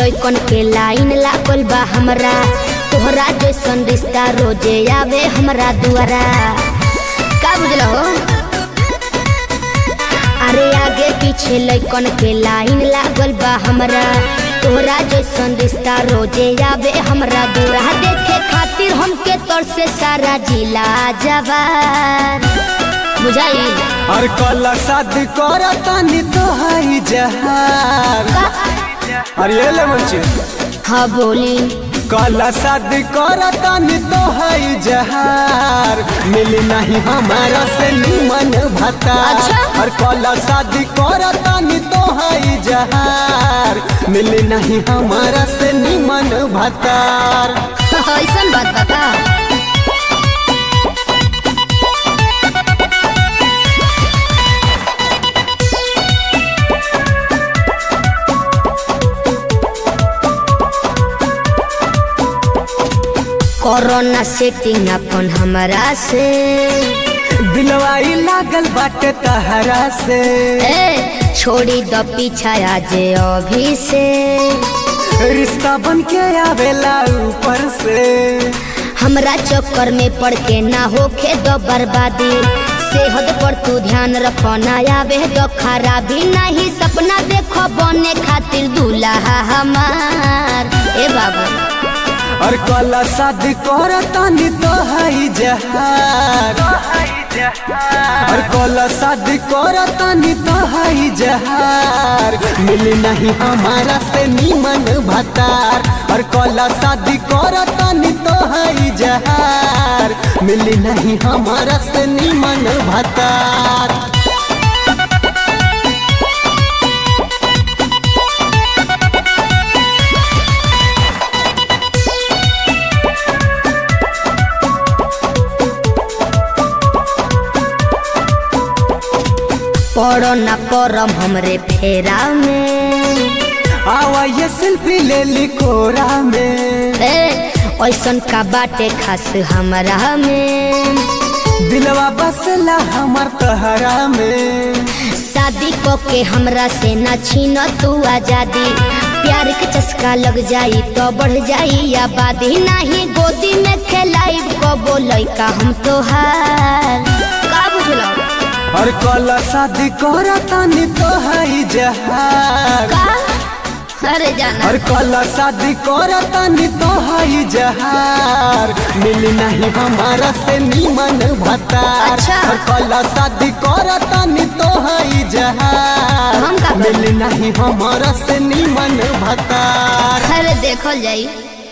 लइकन के लाइन लागल बा हमरा तोहरा जैसन रिश्ता रोजे आवे हमरा दुआरा का बुझल हो अरे आगे पीछे लइकन के लाइन लागल बा हमरा तोहरा जैसन रिश्ता रोजे आवे हमरा दुआरा देखे खातिर हमके तोर से सारा जिला जवान बुझाई और कल शादी करतानी तो हाई जहार अरे ये ले मंचे हाँ बोली कल शादी करतानी तो हाई जहार मिली नहीं हमारा से निमन भता अच्छा। और कल शादी करतानी तो हाई जहार मिली नहीं हमारा से निमन भतार ऐसन बात बता कोरोना सेटिंग अपन हमरा से दिलवाई लागल बाटे तहरा से ए छोड़ी द पीछा आज अभी से रिश्ता बन के आवेला ऊपर से हमरा चक्कर में पड़ के ना होखे दो बर्बादी सेहत पर तू ध्यान रखो ना आवे दो खराबी नहीं सपना देखो बने खातिर दूल्हा हमार ए बाबा और कल शादी करतानी तो हाई जहार और कल शादी करतानी तो हाई जहार मिली नहीं हमारा से निमन भतार और कल शादी करतानी तो हाई जहार मिली नहीं हमारा से निमन भतार पड़ो ना परम हमरे फेरा में आवा ये सेल्फी ले ली कोरा में ए ऐसन का बाटे खास हमरा में दिलवा बसला हमार तहरा में शादी को के हमरा से ना छीन तू आजादी प्यार के चस्का लग जाई तो बढ़ जाई आबादी नहीं गोदी में खेलाई को बोलै का हम तोहार का बुझलो और कल शादी करतानी तो हाई जहार का अरे जाना और कल शादी करतानी तो हाई जहार मिली नहीं हमारा से निमन भतार अच्छा। और कल शादी करतानी तो हाई जहार हम का करी? मिली नहीं हमारा से निमन भतार अरे देखल जाई